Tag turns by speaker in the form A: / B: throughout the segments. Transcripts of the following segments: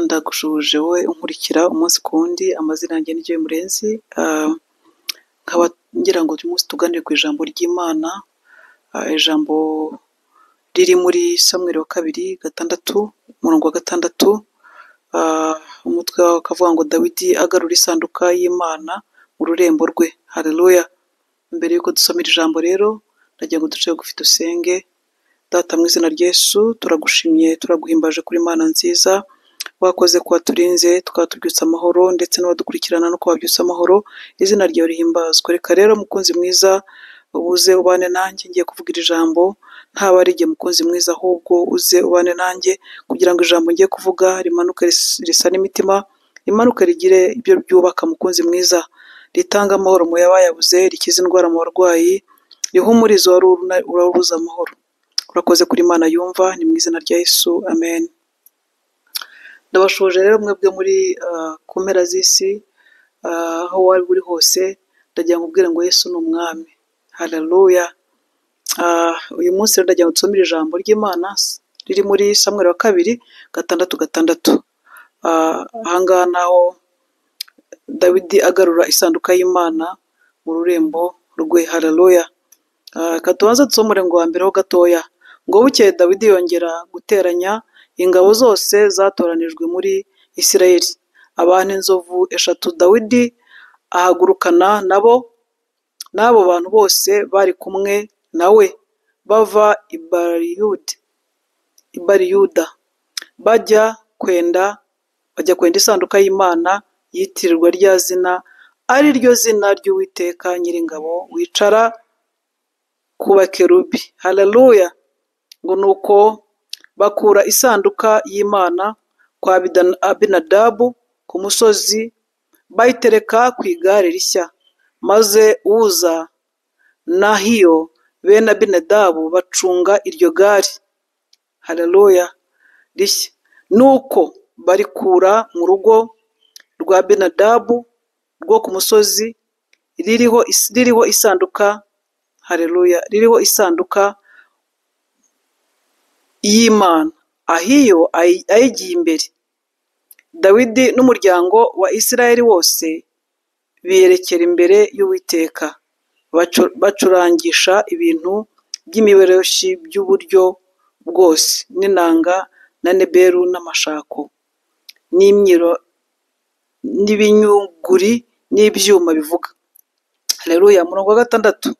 A: ndagushubuje wowe unkurikira umunsi ku wundi amazina yanjye ni Joy Murenzi Ah, nkaba ngira ngo uyu munsi tuganire ku ijambo ry'Imana Ah, ijambo riri muri Samuel wa kabiri gatandatu umurongo wa gatandatu Ah, umutwe wawo ukavuga ngo Dawidi agarura isanduka y'Imana mu rurembo rwe haleluya mbere y'uko dusoma iri jambo rero ndagira ngo duce bugufi dusenge Data mu izina rya Yesu turagushimye turaguhimbaje kuri Mana nziza wakoze kuba turinze twatubyutsa amahoro ndetse n'abadukurikirana no kubabyutsa amahoro izina ryawe rihimbazwa reka rero mukunzi mwiza uze ubane nanjye ngiye kuvuga iri jambo ntaba ari igihe mukunzi mwiza ahubwo uze ubane nanjye kugira ngo ijambo ngiye kuvuga rimanuke ris- risane imitima rimanuke rigire ibyo ryubaka mukunzi mwiza ritanga amahoro mu yabayabuze rikize indwara mu barwayi rihumurize wari uruna- urabuze amahoro urakoze kuri Imana yumva ni mu izina rya Yesu amen ndabashuje rero mwebwe muri ah, ku mpera z'isi ah, aho waba uri hose ndagira ngo ubwire ngo Yesu ni umwami haleluya Ah, uyu munsi rero ndagira ngo tusomere ijambo ry'Imana riri muri Samuel wa kabiri gatandatu gatandatu Ah, ahangaha naho Dawidi agarura isanduka y'Imana mu rurembo rwe haleluya Ah, reka tubanze dusome umurongo wa mbere ho gatoya ngo bukeye dawidi yongera guteranya ingabo zose zatoranijwe muri isirayeli abantu inzovu eshatu dawidi ahagurukana nabo n'abo bantu bose bari kumwe na we bava i Bariyudi- i bariyuda bajya kwenda bajya kwenda isanduka y'imana yitirirwa rya zina ari ryo zina ry'uwiteka nyiringabo wicara ku bakerubi haleluya ngo nuko bakura isanduka y'imana kwa Abida- abinadabu ku musozi bayitereka ku igare rishya maze uza nahiyo bene abinadabu bacunga iryo gare haleluya rishya nuko barikura mu rugo rwa abinadabu rwo ku musozi ririho is- ririho isanduka haleluya ririho isanduka y'imana ahiyo ayi- ayigiye imbere dawidi n'umuryango wa isirayeli wose biyerekera imbere y'uwiteka bacu- bacurangisha ibintu by'imiberoshi by'uburyo bwose n'inanga na neberu n'amashako n'imyiro n'ibinyuguri n'ibyuma bivuga haleluya murongo wa gatandatu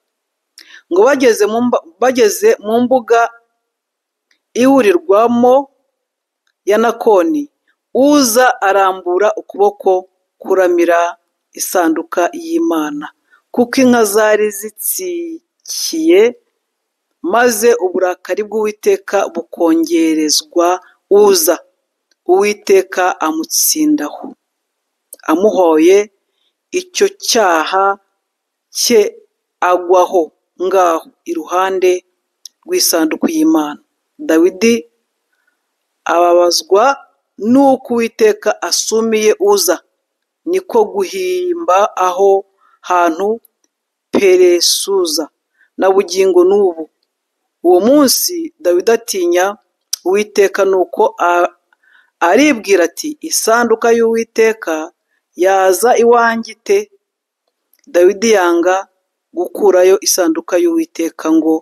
A: ngo bageze mu mba- bageze mu mbuga ihurirwamo ya Nakoni uza arambura ukuboko kuramira isanduka y'Imana kuko inka zari zitsikiye maze uburakari bw'Uwiteka bukongerezwa uza Uwiteka amutsindaho amuhoye icyo cyaha cye agwaho ngaho iruhande rw'isanduku y'Imana Dawidi ababazwa n'uko uwiteka asumiye uza niko guhimba aho hantu peresuza na bugingo n'ubu uwo munsi dawidi atinya uwiteka nuko a- aribwira ati isanduka y'uwiteka yaza iwanjye ite dawidi yanga gukurayo isanduka y'uwiteka ngo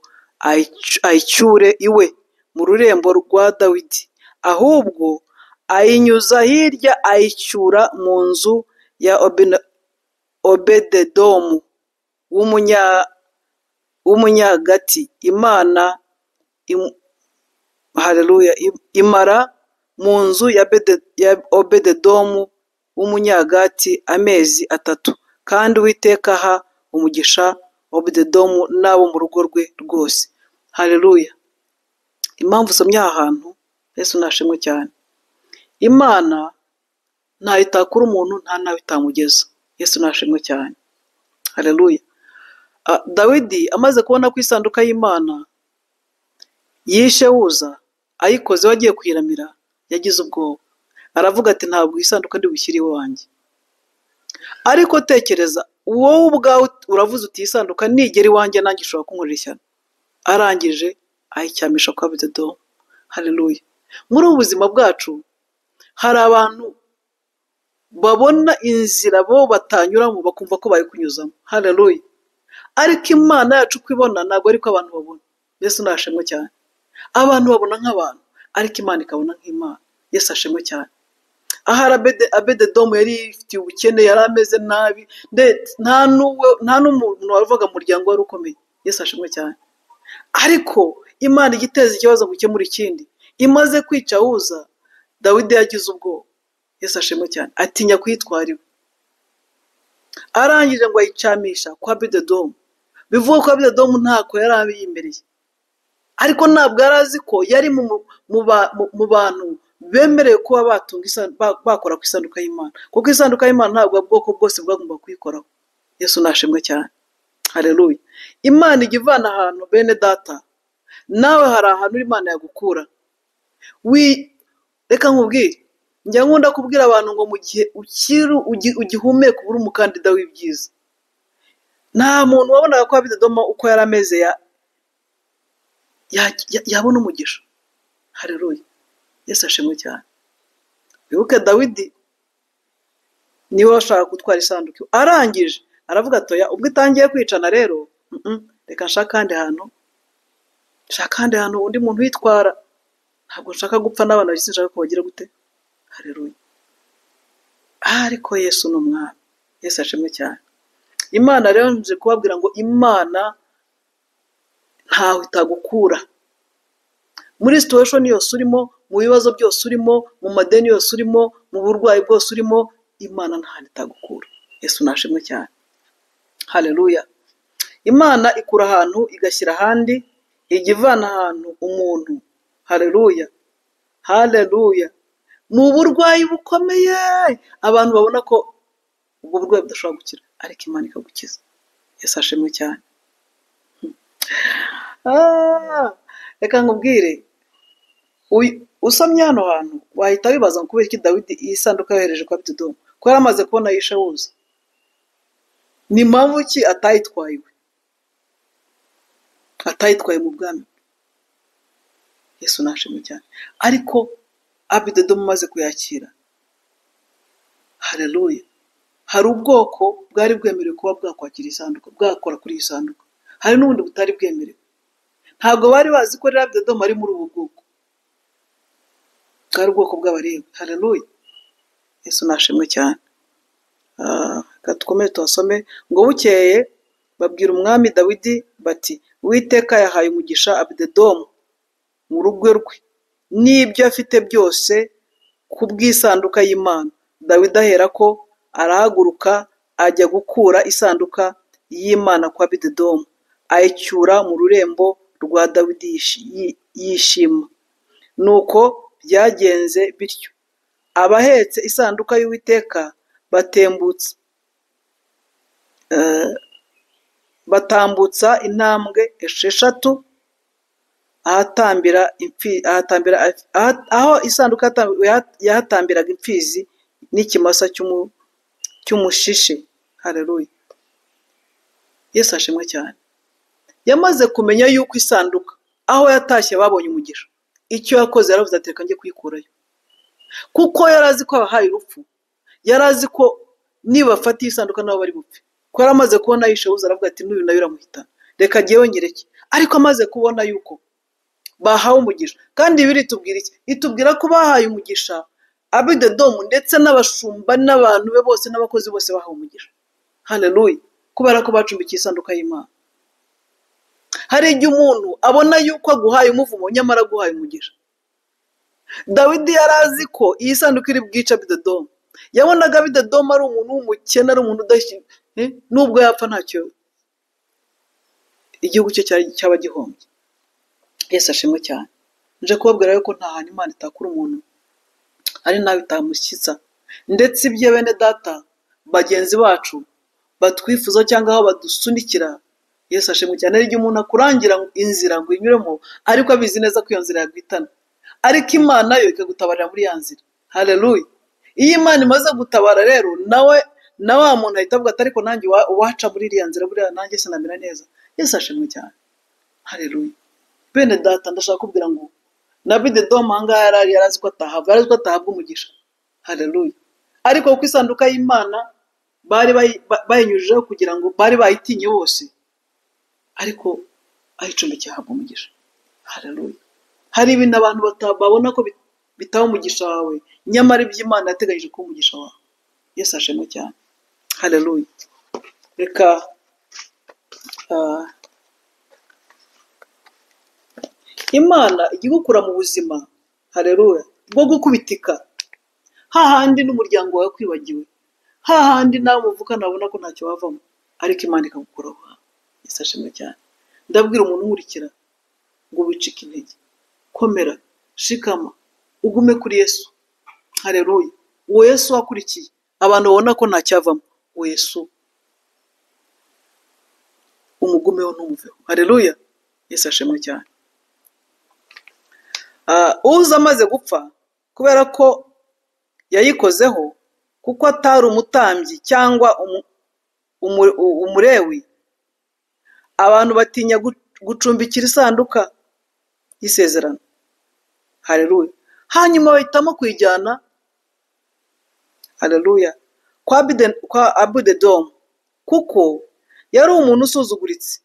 A: ayic- ayicyure iwe mu rurembo rwa dawidi ahubwo ayinyuza hirya ayicyura mu nzu ya Obina- obededomu w'umunya- w'umunyagati imana im- haleluya im- imara mu nzu ya Bede- ya obededomu w'umunyagati amezi atatu kandi uwiteka aha umugisha obededomu n'abo mu rugo rwe rwose haleluya impamvu usomye aha hantu yesu nashimwe cyane imana ntayo itakura umuntu nta nawe itamugeza yesu nashimwe cyane haleluya Ah, dawidi amaze kubona ko isanduka y'imana yishe wuza ayikoze we agiye kuyiramira yagize ubwoba aravuga ati ntabwo iyi sanduka ndibushyire iwanjye ariko tekereza wowe ubwawe uravuze uti iyi sanduka nigera iwanjye nanjye ishobora kunkorera ishyano arangije ayicyamisha kwa bededomu haleluya muri ubu buzima bwacu hari abantu babona inzira bo batanyuramo bakumva ko bari kunyuzamo haleluya ariko imana yacu uko ibona ntabwo ariko abantu babona yesu nashimwe cyane abantu babona nk'abantu ariko imana ikabona nk'imana yesu ashimwe cyane ahari abede abededomu yari yifitiye ubukene yari ameze nabi ndetse nta n'uwe- nta n'umuntu wavuga mu muryango wari ukomeye yesu ashimwe cyane ariko imana ijya iteza ikibazo gukemura ikindi imaze kwica uza dawidi yagize ubwoba yesu ashimwe cyane atinya kuyitwara iwe arangije ngo ayicamisha kwa bededomu bivuga ko bededomu ntako yari abiyimereye ariko ntabwo yari azi ko yari mu, mu, mu, ba- mu, mu bantu bemerewe kuba batunga isan- ba- bakora ku isanduka y'imana kuko isanduka y'imana ntabwo ubwoko bwose bwagomba kuyikoraho yesu nashimwe cyane hareruye imana ijya ivana ahantu bene data nawe hari ahantu imana yagukura wi reka nkubwire njya nkunda kubwira abantu ngo mu gihe ukiri ugi- ugihumeka ubure umukandida w'ibyiza nta muntu wabonaga ko abidodoma uko yari ameze ya- ya- ya- yabona umugisha hareruye yesu ashimwe cyane wibuke dawidi niwe washaka gutwara isanduku arangije aravuga atoya ubwo itangiye kwicana rero mm-mm, reka nshaka ahandi hantu nshaka ahandi hantu undi muntu uyitwara ntabwo nshaka gupfa n'abana bisi nshaka ko bagira gute hareruye ariko yesu ni umwami yesu ashimwe cyane imana rero nje kubabwira ngo imana ntawe itagukura muri situation yose urimo mu bibazo byose urimo mu madeni yose urimo mu burwayi bwose urimo imana ntahantu itagukura yesu nashimwe cyane haleluya imana ikura ahantu igashyira ahandi ijya ivana ahantu umuntu haleluya haleluya mu burwayi bukomeye abantu babona ko ubwo burwayi budashobora gukira ariko imana ikagukiza yesu ashimwe cyane Ah, reka nkubwire Uyu- usomye hano hantu wahita wibaza ngo kubera iki dawidi iyi sanduka yohereje kwa bidodomu ko yari amaze kubona yishe wuza ni mpamvu ki atayitwaye iwe atayitwaye mu bwami yesu nashimwe cyane ariko abidodomu amaze kuyakira hareruya hari ubwoko bwari bwemerewe kuba bwakwakira isanduku bwakora kuri iyi sanduku hari n'ubundi butari bwemerewe ntabwo bari bazi ko rero abidodomu ari muri ubu bwoko bwari ubwoko bw'abarebu hareruya yesu nashimwe cyane Ah, reka dukomeze tuhasome ngo bukeye babwira umwami dawidi bati uwiteka yahaye umugisha abidedomu mu rugo rwe n'ibyo afite byose ku bw'isanduka y'imana dawidi ahera ko arahaguruka ajya gukura isanduka y'imana kwa abidedomu ayicyura mu rurembo rwa dawidi yishi- yi- yishima nuko byagenze bityo abahetse isanduka y'uwiteka batembutse eh, batambutsa intambwe esheshatu ahatambira impfi ahatambira aha- aho isanduka yatambira- yaha- yahatambiraga imfizi n'ikimasa cy'umu- cy'umushishe hareruya yesu ashimwe cyane yamaze kumenya yuko isanduka aho yatashye babonye umugisha icyo yakoze yaravuze ati reka njye kuyikurayo kuko yari azi ko abahaye urupfu yari azi ko nibafata iyi sanduka nabo bari bupfe ko yari amaze kubona yishebuze aravuga ati n'uyu nawe iramuhita reka njyewe nyireke ariko amaze kubona yuko bahawe umugisha kandi ibi itubwira iki itubwira ko bahaye umugisha abidedomu ndetse n'abashumba n'abantu be bose n'abakozi bose bahawe umugisha haleluya kubera ko bacumbikiye isanduka y'imana hari igihe umuntu abona yuko aguhaye umuvumo nyamara aguhaye umugisha dawidi yari azi ko iyi sanduku iri bwica bidodomu yabonaga bidodomu ari umuntu w'umukene ari umuntu udashyira nubwo yapfa ntacyo igihugu cye cyari- cyaba gihombye yesu ashimwe cyane nje kubabwira yuko nta hantu imana itakura umuntu ari nawe itamushyitsa ndetse ibyo bene data bagenzi bacu batwifuza cyangwa aho badusunikira yesu ashimwe cyane ari igihe umuntu akurangira inzira ngo uyinyuremo ariko abizi neza ko iyo nzira yagwitana ariko imana yo ikagutabarira muri ya nzira hareruya iyo imana imaze gutabara rero nawe na wa muntu ahita avuga ati ariko nanjye wa- waca muri iriya nzira buriya nanjye sinamera neza yesu ashimwe cyane hareruya bene data ndashaka kubwira ngo na bidedomu ahangaha yari ari yari azi ko atahava yari azi ko atahabwa umugisha haleluya ariko kuko isanduka y'imana bari bayi- ba- bayinyujijeho kugira ngo bari bayitinye bose ariko aho icumbi cyahabwa umugisha haleluya hari ibintu abantu bata- babona ko bit- bitaba umugisha wawe nyamara iby'imana yateganyije kuba umugisha wawe yesu ashimwe cyane haleluya reka ah, imana ijya igukura mu buzima haleluya bwo gukubitika hahandi n'umuryango wawe kwibagiwe hahandi nawe muvukana abona ko ntacyo wavamo ariko imana ikagukuraho yesu ashimwe cyane ndabwira umuntu umurikira ngo wicike intege komera shikama ugume kuri yesu hareruye uwo yesu wakurikiye abantu babona ko ntacyavamo uwo yesu umugumeho ntumuveho hareruya yesu ashimwe cyane Ah, uza amaze gupfa kubera ko yayikozeho kuko atari umutambyi cyangwa umu- umu- umurewi abantu batinya gu- gucumbikira isanduka y'isezerano hareruya hanyuma bahitamo kuyijyana hareruya kwa Abide- kwa abudedomu kuko yari umuntu usuzuguritse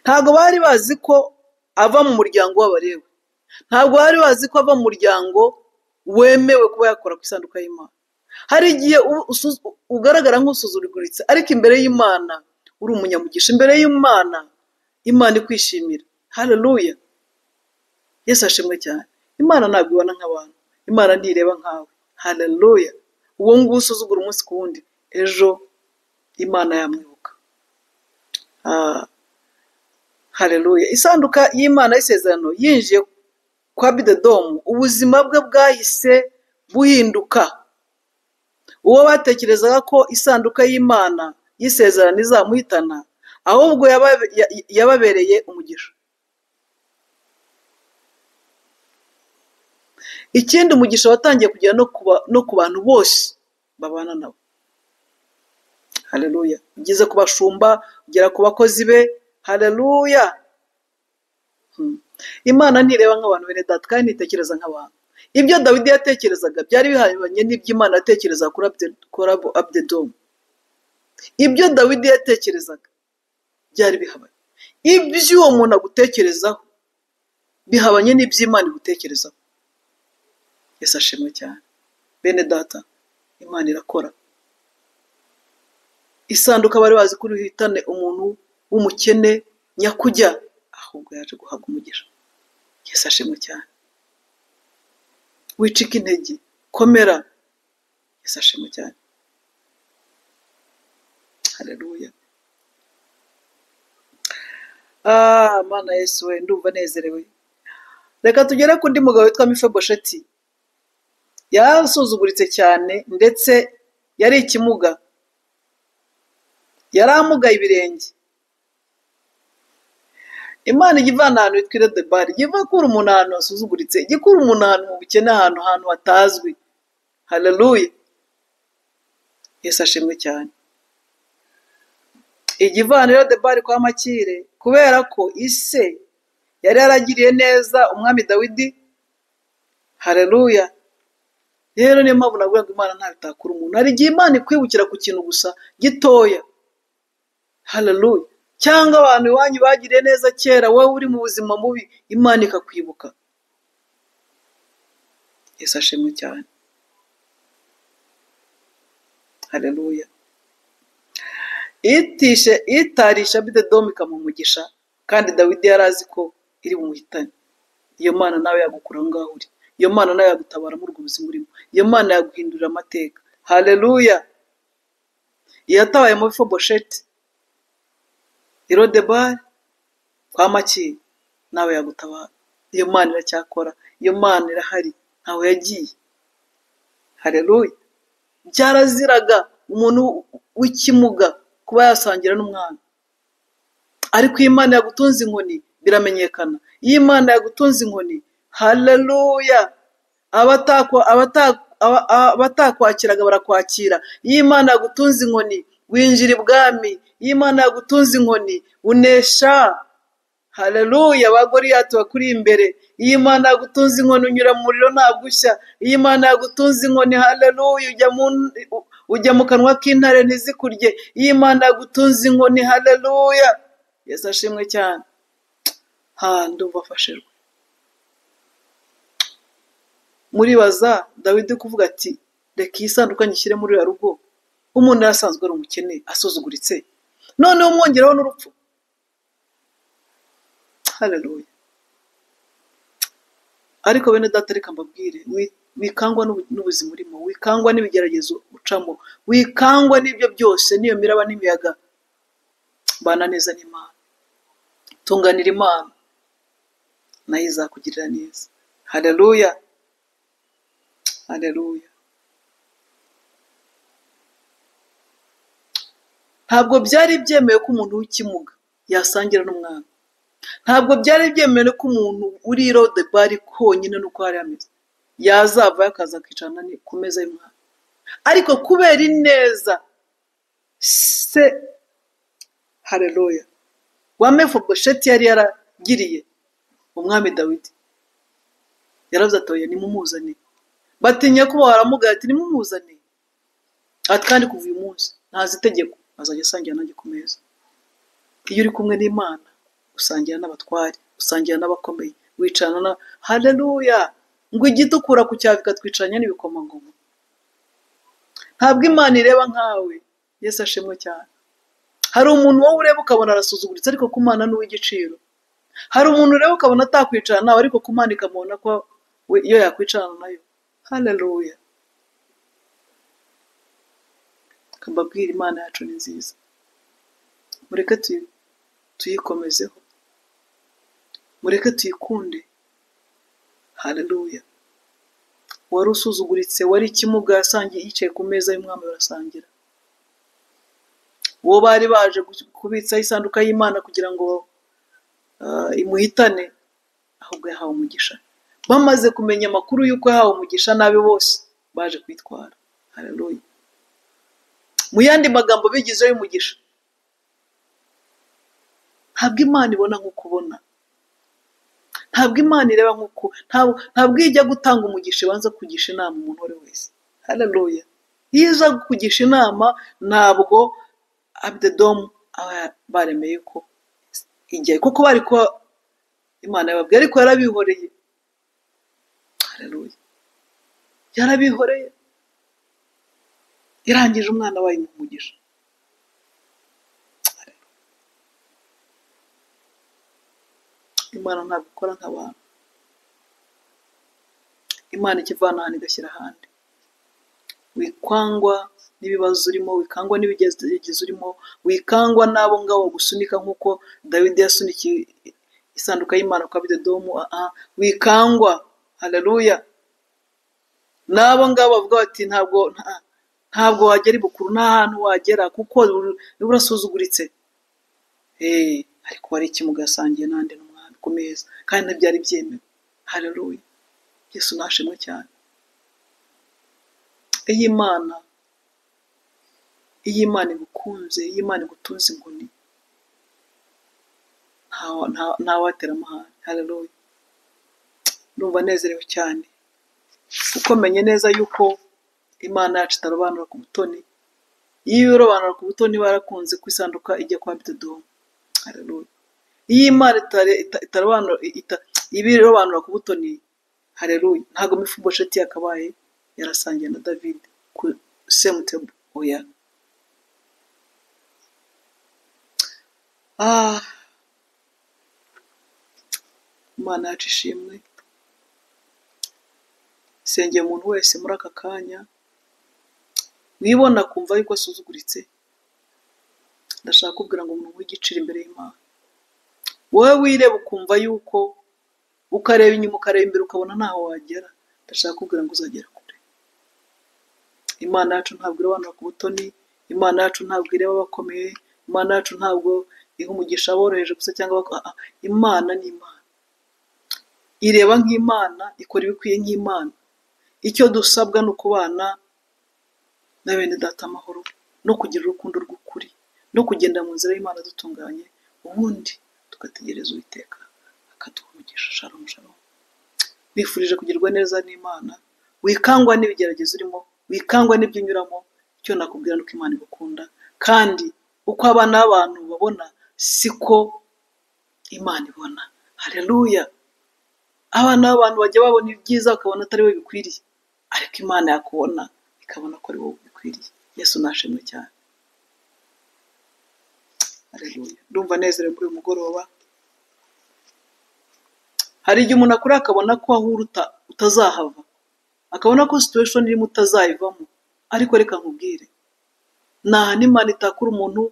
A: ntabwo bari bazi ko ava mu muryango w'abarewe ntabwo bari bazi ko ava mu muryango wemewe kuba yakora ku isanduka y'imana hari igihe uba usuzu- ugaragara nk'usuzuguritse ariko imbere y'imana uri umunyamugisha imbere y'imana imana ikwishimira hareruya yesu ashimwe cyane imana ntabwo ibona nk'abantu imana ntireba nkawe haleluya uwo nguwo usuzugura umunsi ku wundi ejo imana yamwibuka Ah, haleluya isanduka y'imana y'isezerano yinjiye kwa bidedomu ubuzima bwe bwahise buhinduka uwo batekerezaga ko isanduka y'imana y'isezerano izamuhitana ahubwo yaba- ya- yababereye umugisha ikindi umugisha watangiye kugera no ku ba- no ku bantu bose babana nabo haleluya ugeze ku bashumba ugera ku bakozi be haleluya Hmm. imana ntireba nk'abantu bene data kandi ntitekereza nk'abantu ibyo dawidi yatekerezaga byari bihabanye n'iby'imana yatekereza kuri Abde- kuri Abu- abudedomu ibyo dawidi yatekerezaga byari bihabanye iby'uwo muntu agutekerezaho bihabanye n'iby'imana igutekerezaho yesu ashimwe cyane bene data imana irakora isanduka bari bazi ko uhitane umuntu w'umukene nyakujya ahubwo yaje guhabwa umugisha yesu ashimwe cyane wicike intege komera yesu ashimwe cyane hareruya mana yesu we ndumva nezerewe reka tugere ku ndi mugabo witwa mifebosheti yarasuzuguritse cyane ndetse yari ikimuga yari amugaye ibirenge imana ijya ivana ahantu hitwa iredebari ijya ikura umuntu ahantu hasuzuguritse ijya ikura umuntu ahantu mu bukene ahantu ahantu hatazwi hareruya yesu ashimwe cyane igivaniro debari kwa makire kubera ko ise yari yaragiriye neza umwami dawidi hareruya rero niyo mpamvu navuga ngo imana ntabitakura umuntu hari igihe imana ikwibukira ku kintu gusa gitoya hareruya cyangwa abantu iwanyu bagiriye neza kera wowe uri mu buzima bubi imana ikakwibuka yesu ashimwe cyane hareruya itishe itarisha bidedomu ikamuha umugisha kandi dawidi yari azi ko iri bumuhitane iyo mana nawe yagukura aho ngaho uri iyo mana nawe yagutabara muri ubwo buzima urimo iyo mana yaguhindurira amateka haleluya iyatabaye muri fobosheti irodebari kwa makiri nawe yagutabara iyo mana iracyakora iyo mana irahari ntawe yagiye haleluya byaraziraga umuntu w'ikimuga kuba yasangira n'umwana ariko iyo imana yagutunze inkoni biramenyekana iyo imana yagutunze inkoni haleluya abatakwa- abata- aba- aba- abatakwakiraga barakwakira iyo imana yagutunze inkoni winjira ibwami iyo imana yagutunze inkoni unesha haleluya abagore yacu bakuri imbere iyo imana yagutunze inkoni unyura mu muriro ntagushya iyo imana yagutunze inkoni haleluya ujya mu ujya mu kanwa k'intare ntizikurye iyo imana yagutunze inkoni haleluya yesu ashimwe cyane handi ubafashe rwe muribaza dawidi kuvuga ati reka iyi sanduka nyishyire muri uriya rugo umuntu yari asanzwe ari umukene asuzuguritse noneho umwongeraho n'urupfu haleluya ariko bene data reka mbabwire wi- wikangwa n'ubu- n'ubuzima urimo wikangwa n'ibigeragezo ucamo wikangwa n'ibyo byose n'iyo miraba n'imiyaga bana neza n'imana tunganira imana nayo izakugirira neza haleluya haleluya ntabwo byari byemewe ko umuntu w'ikimuga yasangira n'umwana ntabwo byari byemewe ko umuntu uri i bari konyine nuko hari ameze yazavayo akaza akicarana ni- ku meza y'umwana ariko kubera ineza se hareruya wa mefobosheti yari yaragiriye umwami dawidi yaravuze ati oya nimumuzane batinya kuba waramugaya ati nimumuzane ati kandi kuva uyu munsi ntazi itegeko azajya asangira nanjye ku meza iyo uri kumwe n'imana usangira n'abatware usangira n'abakomeye wicarana na haleluya ngo igitukura ku cyavu ikatwicaranya n'ibikomangoma ntabwo imana ireba nkawe yesu ashimwe cyane hari umuntu wowe ureba ukabona arasuzuguritse ariko ku mana ni uw'igiciro hari umuntu ureba ukabona atakwicarana nawe ariko ku mana ikamubona ko we- iyo yakwicarana nayo haleluya kambabwira imana yacu ni nziza mureke tuyi- tuyikomezeho mureke tuyikunde haleluya wari usuzuguritse wari ikimuga yasangiye yicaye ku meza y'umwami barasangira uwo bari baje gu- kubitsaho isanduka y'imana kugira ngo ah, imuhitane ahubwo yahawe umugisha bamaze kumenya amakuru y'uko yahawe umugisha nabi bose baje kwitwara haleluya mu yandi magambo bigizeho umugisha ntabwo imana ibona nk'uko ubona ntabwo imana ireba nk'uko ntabwo ntabwo iyo ijya gutanga umugisha ibanza kugisha inama umuntu uwo ari we wese haleluya iyo iza kugisha inama ntabwo abidedomu aba baremeye ko ijyayo kuko bari kuba imana yababwiye ariko yarabihoreye haleluya yarabihoreye yarangije umwana wayo mu mugisha imana ntabwo ikora nk'abantu imana ikivana ahantu igashyira ahandi wikangwa n'ibibazo urimo wikangwa n'ibigeragezo urimo wikangwa n'abo ngabo bagusunika nk'uko dawidi yasunikiye isanduka y'imana kwa bidedomu ah, ah. wikangwa haleluya n'abo ngabo bavuga bati ntabwo nta- ntabwo wagera ibukuru nta hantu wagera kuko uba urasuzuguritse Hey, ariko wari ikimuga yasangiye n'andi n'umwami ku meza kandi ntibyari byemewe haleluya yesu nashimwe cyane iyo imana iyo imana igukunze iyo imana igutunze inkoni nta- nta- ntawatera amahane haleluya ndumva nezerewe cyane kuko menye neza yuko imana yacu itarobanura ku butoni iyo irobanura ku butoni barakunze ku isanduka ijya kwa bidodomu haleluya iyo imana itare- ita- itarobanura ita- iba irobanura ku butoni hareruye ntabwo mifubosheti yakabaye yarasangiye na david ku semutebo oya ah imana yacu ishimwe sengeye umuntu wese muri aka kanya wibona akumva yuko asuzuguritse ndashaka kubwira ngo umuntu w'igiciro imbere y'imana wowe wireba ukumva yuko ukareba inyuma ukareba imbere ukabona ntaho wagera ndashaka kubwira ngo uzagera kure imana yacu ntabwo irobanura ku butoni imana yacu ntabwo ireba abakomeye imana yacu ntabwo iha umugisha aboroheje gusa cyangwa abako- ah, ah. imana ni imana ireba nk'imana ikora ibikwiye nk'imana icyo dusabwa ni ukubana na bene data amahoro no kugira urukundo rw'ukuri no kugenda mu nzira y'imana dutunganye ubundi tugategereza uwiteka akaduha umugisha shalom shalom bifurije kugirwa neza n'imana wikangwa n'ibigeragezo urimo wikangwa n'ibyo unyuramo icyo nakubwira ni uko imana igukunda kandi uko abana b'abantu babona siko imana ibona hareruya abana b'abantu bajya babona ibyiza bakabona atari we bikwiriye ariko imana yakubona ikabona ko ari wowe bikwiriye yesu nashimwe cyane Haleluya. ndumva nezerewe muri uyu mugoroba hari igihe umuntu akora akabona ko aho uri uta- utazahava akabona ko situation irimo utazayivamo ariko reka nkubwire nta hantu imana itakura umuntu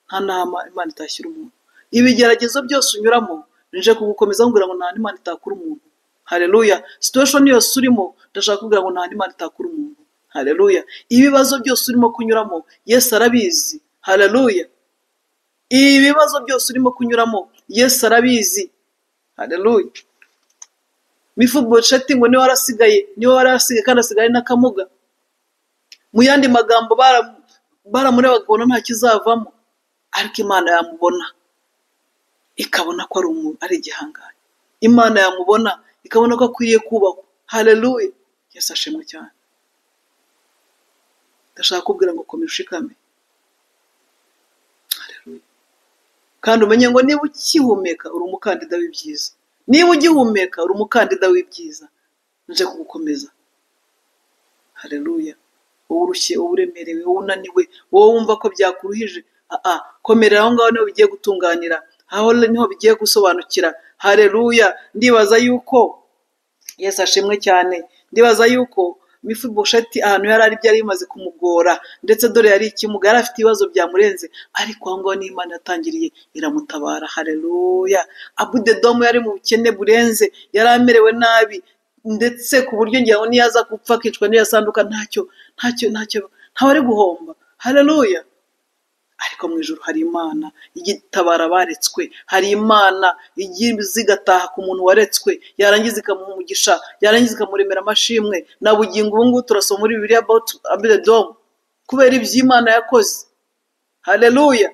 A: nta nama imana itashyira umuntu ibigeragezo byose unyuramo nije kugukomeza nkubwira ngo nta hantu imana itakura umuntu hareruya situation yose urimo ndashaka kubwira ngo nta hantu imana itakura umuntu hareruya ibibazo byose urimo kunyuramo yesu arabizi hareruya ibibazo byose urimo kunyuramo yesu arabizi hareruya mifu bosheti ngo niwe warasigaye niwe warasigaye kandi asigaye n'akamuga mu yandi magambo bara- baramureba bakabona nta kizavamo ariko imana yamubona ikabona ko ari umuntu ari igihangange imana yamubona ikabona ko akwiriye kubahwa hareruya yesu ashimwe cyane ndashaka kubwira ngo komera ushikame Haleluya. kandi umenye ngo niba ukihumeka uri umukandida w'ibyiza niba ugihumeka uri umukandida w'ibyiza nje kugukomeza hareruya wowe urushye wowe uremerewe wowe unaniwe wowe wumva ko byakuruhije aa komerera aho ngaho niho bigiye gutunganira aho niho bigiye gusobanukira hareruya ndibaza yuko yesu ashimwe cyane ndibaza yuko mifibosheti ahantu yari ari byari bimaze kumugora ndetse dore yari ikimuga yari afite ibibazo byamurenze ariko aho ngaho n'imana yatangiriye iramutabara hareruya abudedomu yari mu bukene burenze yari amerewe nabi ndetse ku buryo ngira ngo niyo aza gupfa akicwa n'iyo asanduka ntacyo ntacyo ntacyo ntawe ari guhomba hareruya ariko mu ijoro hari imana igitabara abaretswe hari imana igize igataha ku muntu waretswe yarangiza ikamuha umugisha yarangiza ikamuremera amashimwe na bugingo ubu ngubu turasoma muri bibiliya abawuti abedomu kubera iby'imana yakoze hareruya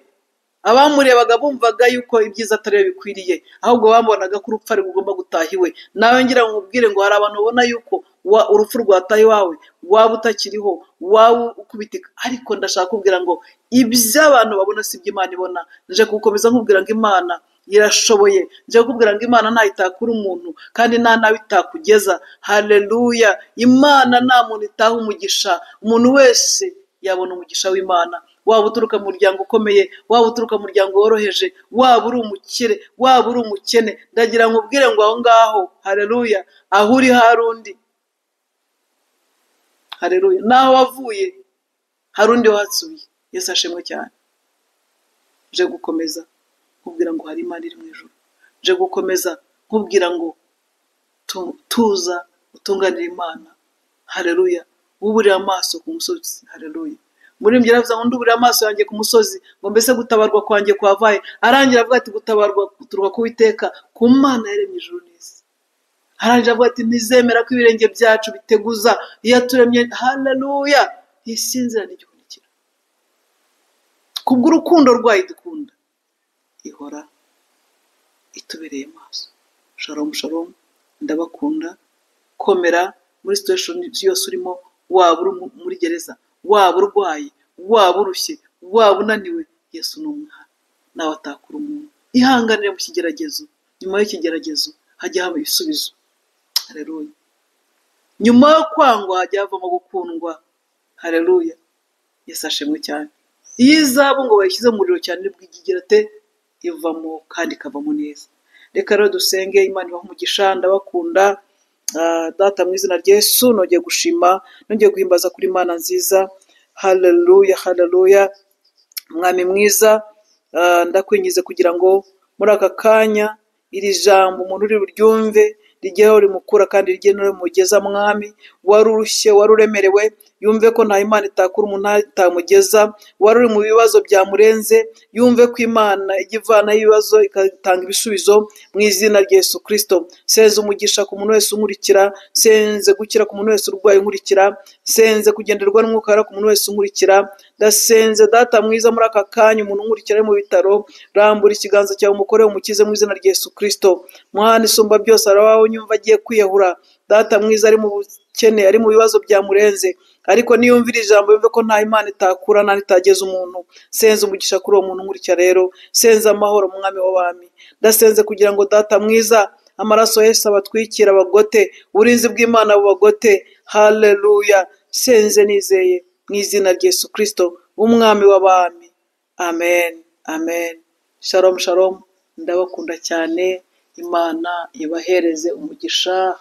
A: abamurebaga bumvaga yuko ibyiza atari we bikwiriye ahubwo bamubonaga ko urupfu ari rugomba gutaha iwe nawe ngira ngo nkubwire ngo hari abantu ubona yuko wa- urupfu rwataye iwawe waba utakiriho waba ukubitika ariko ndashaka kubwira ngo iby'abantu babona si ibyo imana ibona nje gukomeza nkubwira ngo imana irashoboye nje kukubwira ngo imana nta itakura umuntu kandi nta nabi itakugeza hareruya imana nta muntu itaha umugisha umuntu wese yabona umugisha w'imana waba uturuka mu muryango ukomeye waba uturuka mu muryango woroheje waba uri umukire waba uri umukene ndagira ngo ubwire ngo aho ngaho hareruya aho uri hari undi hareruya naho wavuye hari undi wahasubiye yesu ashimwe cyane nje gukomeza nkubwira ngo hari imana iri mu ijoro nje gukomeza nkubwira ngo tu- tuza utunganira imana hareruya wuburira amaso ku musozi hareruya umuririmbyi yaravuze ngo nduburira amaso yanjye ku musozi ngo mbese gutabarwa kwanjye kwavaye arangira avuga ati gutabarwa guturuka ku Uwiteka ku mana yaremye ijuru n'isi harangira avuga ati ntizemera ko ibirenge byacu biteguza iyo yaturemye hareruya ntisinzira n'igihunikira kubw'urukundo rwayo idukunda ihora itubereye maso shalomu shalomu ndabakunda komera muri situation yose urimo waba uri mu- muri gereza waba urwaye waba urushye waba unaniwe yesu ni umwana nawe atakura umuntu ihanganire mu kigeragezo nyuma y'ikigeragezo hajya haba ibisubizo hareruya nyuma yo kwangwa hajya havamo gukundwa hareruya yesu ashimwe cyane iyo izabu ngo bayishyize mu muriro cyane bwigira te ivamo kandi ikavamo neza reka rero dusenge imana ibaha umugisha ndabakunda Ah, data mu izina rya yesu nongeye gushima nongeye guhimbaza kuri imana nziza hareruya hareruya mwami mwiza ah, ndakwingize kugira ngo muri aka kanya iri jambo umuntu uri buryumve rijye aho rimukura kandi rijye no rimugeza mwami wari urushye wari uremerewe yumve ko nta imana itakura umuntu ntayo itamugeza wari uri mu bibazo byamurenze yumve ko imana ijya ivanaho ibibazo igatanga ibisubizo mu izina rya yesu kirisito senze umugisha ku muntu wese unkurikira senze gukira ku muntu wese urwaye unkurikira senze kugenderwa n'umwuka wera ku muntu wese unkurikira ndasenze data mwiza muri aka kanya umuntu unkurikira ari mu bitaro rambura ikiganza cyawe umukore umukize mu izina rya yesu kirisito mwana isumba byose arabaho nyumva agiye kwiyahura data mwiza ari mu bukene ari mu bibazo byamurenze ariko niyumvira ijambo yumve ko nta imana itakura nta itageza umuntu senze umugisha kuri uwo muntu nkurikira rero senze amahoro mwami w'abami ndasenze kugira ngo data mwiza amaraso ya yesu abatwikire abagote uburinzi bw'imana bubagote haleluya senze nizeye mu izina rya yesu kirisito umwami w'abami amen amen shalom shalom ndabakunda cyane imana ibahereze umugisha